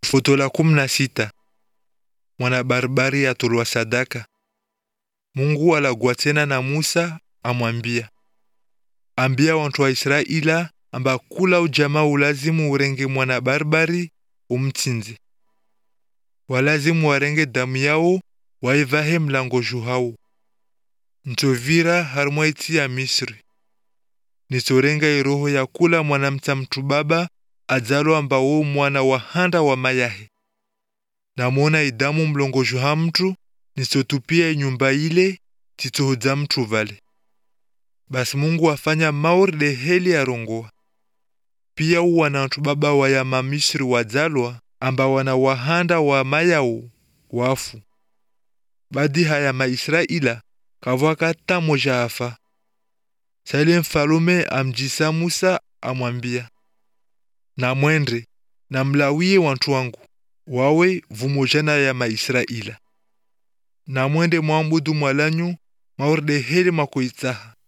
Foto la kumi na sita mwana barbari atolwa sadaka. Mungu alagwa tena na Musa amwambia, ambia wantu wa Israila amba kula ujamaa ulazimu urenge mwana barbari umtsinze, walazimu warenge damu yao waivahe mlango juhau ntovira harumwa iti ya Misri nitorenga iroho ya kula mwana mta mtu baba adzalo ambao mwana wa handa wa mayahe namwona idamu mlongojo ha mtu nisotupia nyumba ile titohodza mtu vale basi Mungu afanya maori de heli arongoa pia wana watu baba wa ya mamisri wadzalwa amba wana wahanda wa mayao wafu badi haya maisraila kavwaka tamoja afa saile mfalume amjisa Musa amwambia na mwende na mlawie wantu wangu wawe vumojana ya maisraila na mwende mwambudu mwalanyu maorde heli makoitsaha